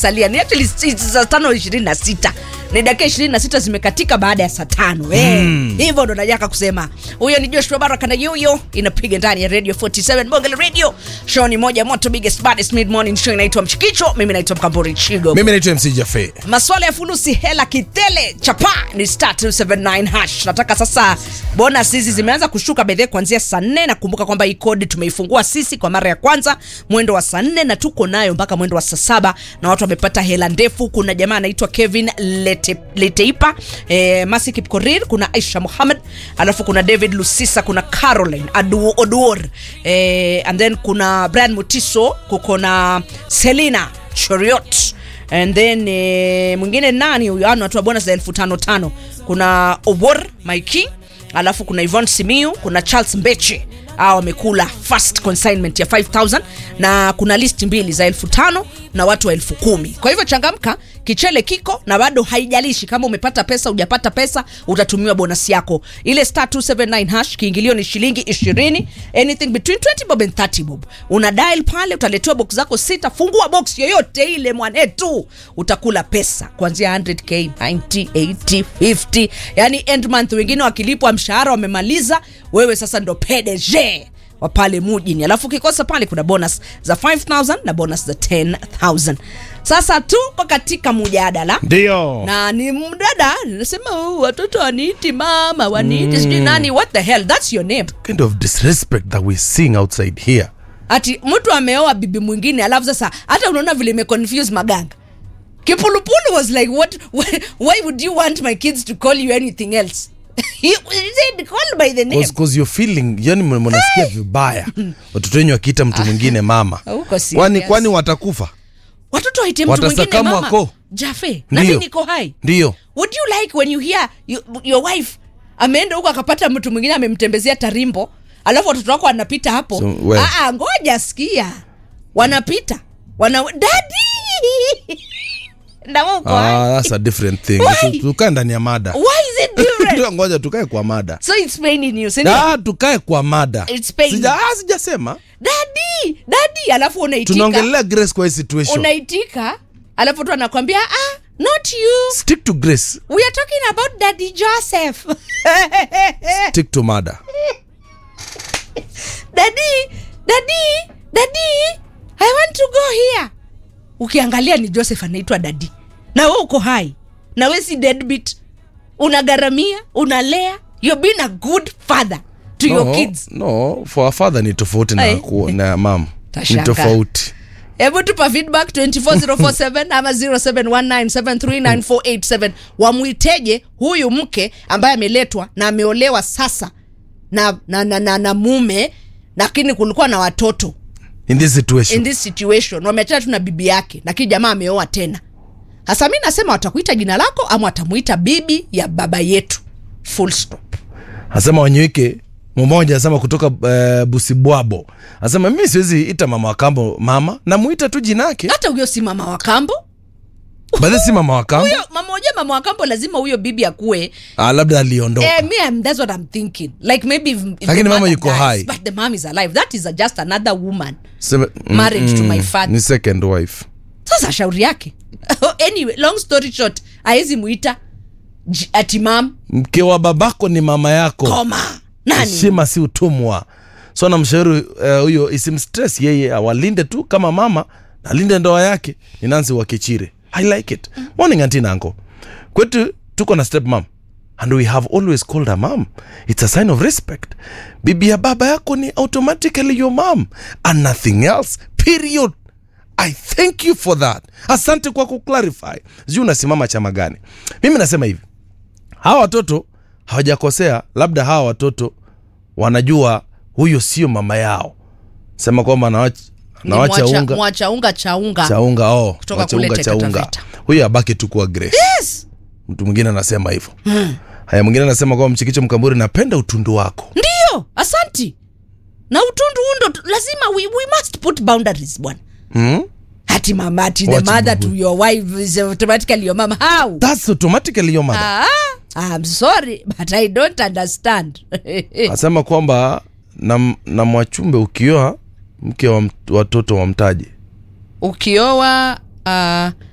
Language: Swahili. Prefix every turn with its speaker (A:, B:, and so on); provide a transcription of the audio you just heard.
A: zimesalia ni actually si- saa tano ishirini na sita ni dakika ishirini na sita zimekatika baada ya saa tano Eh, hivyo ndo najaka kusema huyo ni joshua baraka na yuyo inapiga ndani ya radio 47 bongele radio show ni moja moto biggest baddest mid morning show inaitwa mchikicho mimi naitwa mkamburi chigo
B: mimi naitwa mc jafe
A: maswala ya fulusi hela kitele chapa ni star 279 hash nataka sasa bonus hizi zimeanza kushuka bedhe kuanzia saa nne na kumbuka kwamba hii kodi tumeifungua sisi kwa mara ya kwanza mwendo wa saa nne na tuko nayo mpaka mwendo wa saa saba na watu wamepata hela ndefu kuna jamaa anaitwa kevin Lete, leteipa eh, masi kipkorir kuna aisha muhammad alafu kuna david lusisa kuna caroline Adu, oduor eh, and then kuna brian mutiso kuko na selina choriot and then eh, mwingine nani huyo ano atoa bonus za elfu tano tano kuna obor maiki alafu kuna ivon simiu kuna charles mbeche a wamekula first consignment ya 5000 na kuna list mbili za elfu tano na watu wa elfu kumi kwa hivyo changamka kichele kiko na bado haijalishi kama umepata pesa ujapata pesa utatumiwa bonus yako ile star 279 hash kiingilio ni shilingi 20 anything between 20 bob and 30 bob una dial pale utaletewa box zako sita fungua box yoyote ile mwanetu utakula pesa kuanzia 100k 90 80 50 yani end month wengine wakilipwa mshahara wamemaliza wewe sasa ndo pdg wa pale mujini alafu ukikosa pale kuna bonus za 5000 na bonus za 10000 sasa tuko katika mujadala
B: ndio
A: na ni mdada nasema "Oh, watoto waniiti mama waniiti sijui nani what the hell that's your name
B: kind of disrespect that we seeing outside here
A: ati mtu ameoa bibi mwingine alafu sasa hata unaona vile imeconfuse maganga kipulupulu was like what, why, why would you want my kids to call you anything else he, he said call by the name
B: Cause, cause you're feeling yani mna- mnasikia vibaya watoto wenyu wakiita mtu mwingine mama
A: Huko serious.
B: kwani kwani watakufa
A: watoto waite mtu mwingine
B: Watasakamwa
A: mama
B: ko.
A: jafe nami
B: Ndio.
A: niko hai
B: ndio
A: would you like when you hear you, your wife ameenda huko akapata mtu mwingine amemtembezea tarimbo alafu watoto wako wanapita hapo
B: So, we-
A: Ah, ah, ngoja sikia wanapita wana dadi na wewe uko hai.
B: ah, that's a different thing
A: Why?
B: Tu- tukae ndani ya mada
A: why is it different
B: Ndio, ngoja tukae kwa mada
A: so it's paining you sindio
B: ah, tukae kwa mada
A: It's pain.
B: Sija, ah, sijasema
A: dadi dadi alafu unaitika
B: tunaongelea grace kwa hii situation
A: unaitika alafu tu anakwambia ah not you
B: stick to grace
A: we are talking about daddy joseph
B: stick to mada
A: dadi dadi dadi i want to go here ukiangalia ni joseph anaitwa dadi na we uko hai na we si deadbeat unagharamia unalea you're being a good father to your
B: no,
A: kids
B: no for a father ni tofauti na,
A: Aye.
B: ku, na mam ni
A: Tashangaa.
B: tofauti
A: hebu tupa feedback 24047 ama 0719739487 wamwiteje huyu mke ambaye ameletwa na ameolewa sasa na, na, na, na, na mume lakini kulikuwa na watoto
B: in this situation
A: in this situation wameachana tu na bibi yake lakini jamaa ameoa tena hasa mi nasema watakuita jina lako ama watamuita bibi ya baba yetu full stop
B: asema wanyeweke mmoja asema kutoka uh, busibwabo asema mimi siwezi ita mama wa kambo mama namuita tu jina yake
A: hata huyo si mama wa kambo
B: badhi si mama wa kambo
A: huyo mama moja mama wa kambo lazima huyo bibi akuwe
B: ah, labda aliondoka
A: Eh, me, I'm, that's what I'm thinking. Like maybe if, if the
B: Lakini mama
A: mother
B: yuko
A: dies,
B: hai.
A: but the mom is alive. That is a, just another woman.
B: Sema, mm,
A: Married to my father.
B: ni second wife
A: Sasa shauri yake. anyway, long story short, aezi muita j- ati mam
B: mke wa babako ni mama yako
A: koma nani
B: heshima si utumwa so namshauri eh, huyo uh, isimstress yeye awalinde tu kama mama alinde ndoa yake ni nansi wa kichire i like it morning anti nanko kwetu tuko na step mam and we have always called her mom it's a sign of respect bibi ya baba yako ni automatically your mom and nothing else period i thank you for that asante kwa kuclarify sijui unasimama chama gani mimi nasema hivi hawa watoto hawajakosea labda hawa watoto wanajua huyo sio mama yao sema kwamba anawacha
A: Ni
B: anawacha
A: mwacha-
B: unga
A: mwacha unga cha unga
B: cha unga oh,
A: Kutoka
B: wacha
A: kule
B: unga cha
A: Taita
B: unga
A: Taveta.
B: huyo abaki tu kuwa grace
A: yes
B: mtu mwingine anasema hivyo haya mwingine anasema kwamba mchikicho mkamburi napenda utundu wako
A: ndio asanti na utundu undo tu- lazima we, we must put boundaries bwana
B: hmm?
A: ati mama ati the
B: What
A: mother
B: bubu?
A: to your wife is automatically your mom how
B: That's automatically your mother
A: ah, I'm sorry but I don't understand
B: asema kwamba na, na mwachumbe ukioa mke wa mt- watoto wa mtaji
A: ukioa uh,